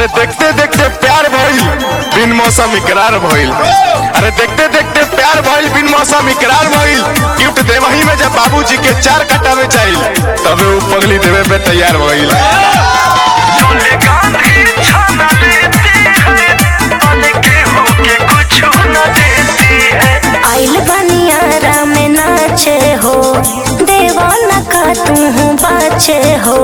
अरे देखते देखते प्यार भइल बिन मौसम इकरार भइल अरे देखते देखते प्यार भइल बिन मौसम इकरार भइल गिफ्ट देवही में जब बाबूजी के चार कटा में चाहिल तबे वो पगली देवे पे तैयार भइल आइल बनियारा में नाचे हो देवाना का तू बाचे हो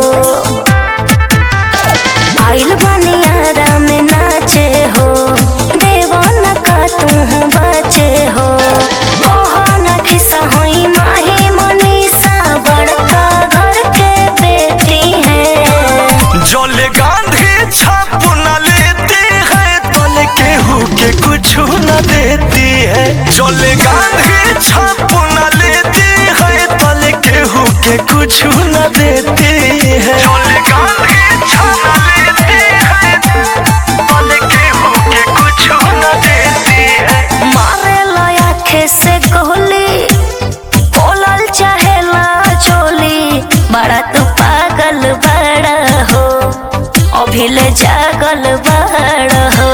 आइल बनियारा में नाचे हो देवाना का तू बाचे हो ओहाना खिसा होई माही मनीषा बड़का घर के बेटी है जल गांधी छाप न लेती है तल केहू के कुछ न देती है जल गांधी छाप न लेती है तल केहू के कुछ न देती है जल गांधी छाप न लेती है तल केहू के कुछ न देती है मारे आखे से गोली बोलल चाहेला चोली बड़ा तू पागल बड़ा हो अभिले जागल बड़ा हो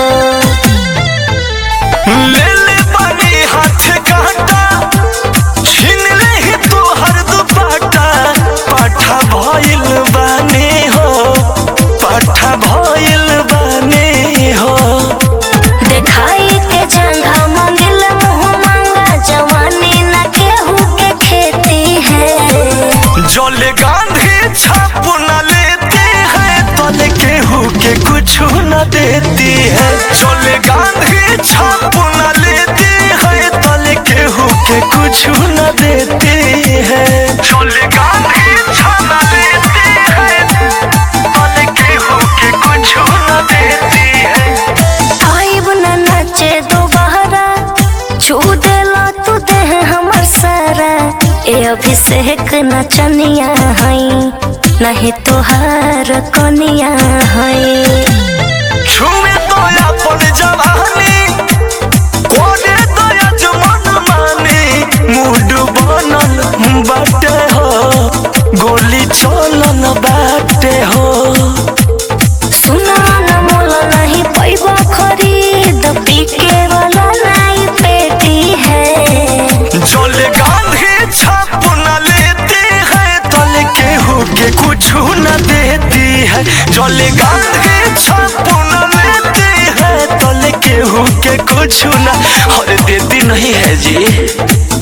ले ले बनी हाथ काटा छीन ले ही तू हर दुपट्टा पाठा भइल बानी हो पाठा भइल बानी हो देखाई के जंघा मंगिल मुँह मांगा जवानी न केहू के खेती है जल गांधी छाप न लेती है तल केहू के कुछ न देती है जल गांधी छाप न लेती है तल केहू के कुछ न देती है जल गांधी छाप न लेती है तल केहू के कुछ न देती है आइब न नाचे दोबारा छू देला तू देह हमर सारा ए अभिषेक नचनिया हई नहीं तोहार कनिया हई छुमे तो अपन जवानी कोने तो यजमान मानी मूड बनल बाटे हो गोली चलन बाटे हो सुना न मोला नहीं पैबा खरीद पीके वाला नहीं पेटी है जल गांधी छाप न लेती है तल केहू के कुछ न देती है जल गांधी छाप न लेती है तल केहू के कुछ न और देती नहीं है जी